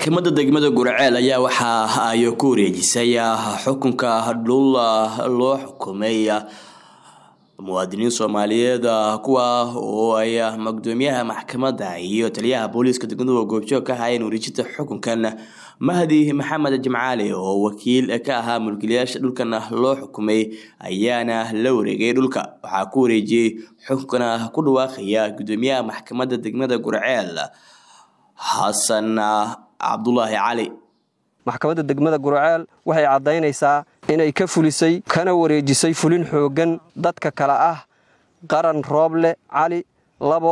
maxkamadda degmada gurceel ayaa waxa ay ku wareejisay xukunka dhul loo xukumay muwaadiniin soomaaliyeed kuwa oo ay magdoomiyaha maxkamadda iyo taliyaha booliiska degmadu goobjoog ka ahaayeen wareejinta xukunkan mahdi maxamed jimcaali oo wakiil ka ahaa mulkiilayaasha dhulkan loo xukumay ayaana la wareegay dhulka waxaa ku wareejiyey xukunkana ku dhawaaqaya gudoomiyaha maxkamadda degmada gurceel xasan cabdulaahi cali maxkamadda degmada gurceel waxay caddaynaysaa inay ka fulisay kana wareejisay fulin xooggan dadka kale ah qaran rooble cali labo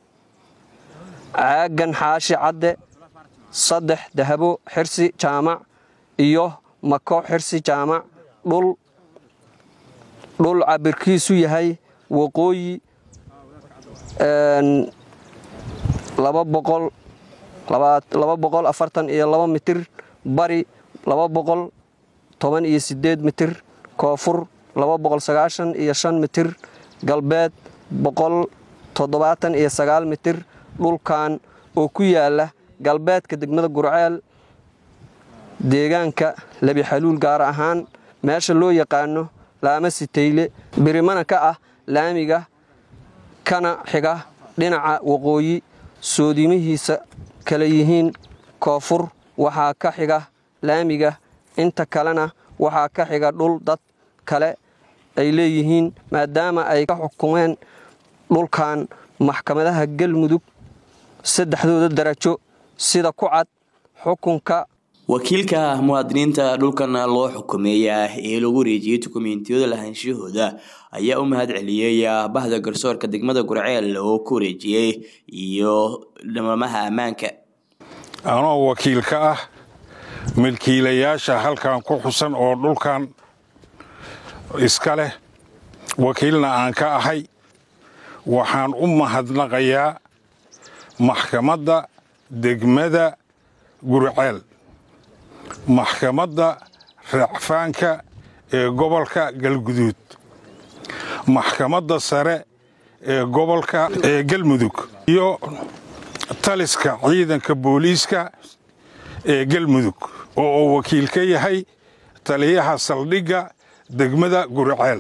caagan xaashi cadde saddex dahabo xirsi jaamac iyo mako xirsi jaamac dhul dhul cabirkiisu yahay waqooyi laba boqol laba boqol afartan iyo laba mitir bari laba boqol toban iyo sideed mitir koonfur laba boqol sagaashan iyo shan mitir galbeed boqol toddobaatan iyo sagaal mitir dhulkan oo ku yaala galbeedka degmada gurceel deegaanka lebi xaluul gaar ahaan meesha loo yaqaano laama sitayle birimana ka ah laamiga kana xiga dhinaca waqooyi soodimihiisa kala yihiin koonfur waxaa ka xiga laamiga inta kalena waxaa ka xiga dhul dad kale ay leeyihiin maadaama ay ka xukumeen dhulkan maxkamadaha galmudug saddexdooda darajo sida ku cad xukunka wakiilka muwaadiniinta dhulkan loo xukumeeya ee lagu wareejiyey dukumeentiyada lahaanshahooda ayaa u mahad celiyey bahda garsoorka degmada gurceel oo ku wareejiyey iyo dhamamaha ammaanka anoo wakiilka ah milkiilayaasha halkan ku xusan oo dhulkan iska leh wakiilna aan ka ahay waxaan u mahadnaqayaa maxkamadda degmada gurceel maxkamadda racfaanka ee gobolka galguduud maxkamadda sare ee gobolka ee galmudug iyo taliska ciidanka booliiska ee galmudug oo uu wakiil ka yahay taliyaha saldhigga degmada gurceel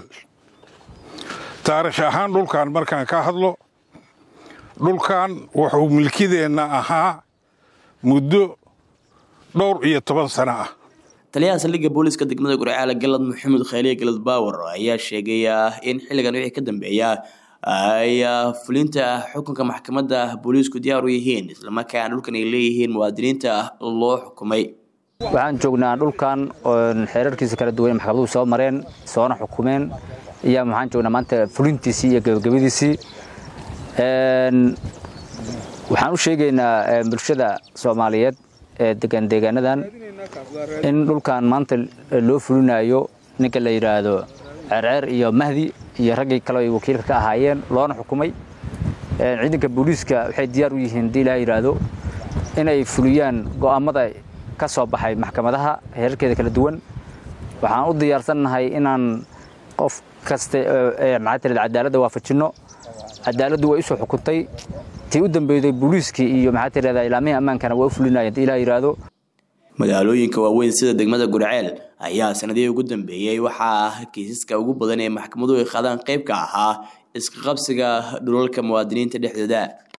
taarikh ahaan dhulkan markaan ka hadlo dhulkan wuxuu milkideenna ahaa muddo dhowr iyo toban sano ah taliyaha saldhigga booliiska degmada gurceel galad maxamed khayliye galad baawer ayaa sheegay in xilligan wixii ka dambeeya ay fulinta xukunka maxkamadda booliisku diyaar u yihiin islamarkaana dhulkan ay leeyihiin muwaadiniinta loo xukumay waxaan joognaa dhulkan xeerarkiisa kala duwan maxkamaduhu soo mareen soona xukumeen ayaa waxaan joognaa maanta fulintiisii iyo gabagabadiisii waxaan u sheegaynaa bulshada soomaaliyeed ee degan deegaanadan in dhulkan maanta loo fulinayo ninka la yidhaahdo ceerceer iyo mahdi iyo raggii kale ay wakiilka ka ahaayeen loona xukumay ciidanka booliiska waxay diyaar u yihiin haddii ilaha yidhaahdo inay fuliyaan go'aammada ka soo baxay maxkamadaha heerarkeeda kala duwan waxaan u diyaarsannahay inaan qof kasta maxaa tirada cadaaladda waafajinno cadaaladdu way usoo xukuntay tii u dambeyday booliiskii iyo maxaa tirahdaa ilaamihii ammaankana waa u fulinaya haddii ilaha yidhaahdo magaalooyinka waaweyn sida degmada gurceel ayaa sanadihii ugu dambeeyey waxaa kiisaska ugu badan ee maxkamaduhu ay qaadaan qayb ka ahaa iska qabsiga dhulalka muwaadiniinta dhexdooda